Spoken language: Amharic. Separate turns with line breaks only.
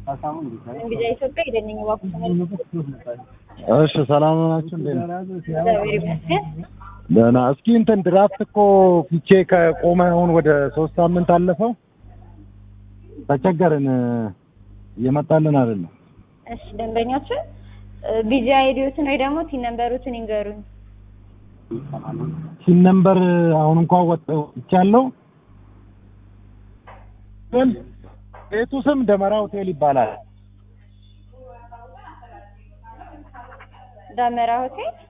እንግዲህ ኢትዮጵያ ሄደንኝ እባክህ
እሺ ሰላም ናችሁ እንዴ?
እግዚአብሔር ይመስገን።
ደህና። እስኪ እንትን ድራፍት እኮ ፊቼ ከቆመ አሁን ወደ ሶስት ሳምንት አለፈው። ተቸገርን፣ እየመጣልን አይደለም።
እሺ ደንበኛችን ቢዚ አይዲዎትን ወይ ደግሞ ቲን ነምበሮችን ይንገሩኝ።
ሲን ነምበር አሁን እንኳን ወጥተው ይቻለው ግን ቤቱ ስም ደመራ ሆቴል ይባላል።
ዳመራ ሆቴል